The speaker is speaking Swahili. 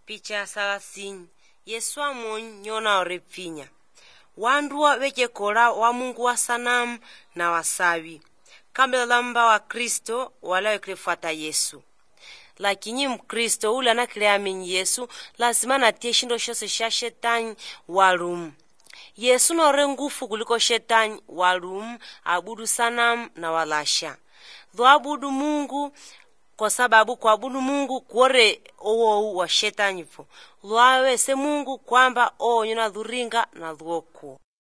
picha ya salasini yesu amonyi nyona orepfinya wanduwa vecekola wa mungu wa sanamu na wasawi kambela lamba wa kristo wala wekilefuata yesu lakini mkristo ule anakile amenyi yesu lazima natie shindo shose sha shetani walumu yesu nore ngufu kuliko shetani walumu abudu sanamu na walasha dho abudu mungu kwa sababu kuabudu mungu kuore owowu wa shetani vo lwawese mungu kwamba oonyo na dhuringa na dhwoku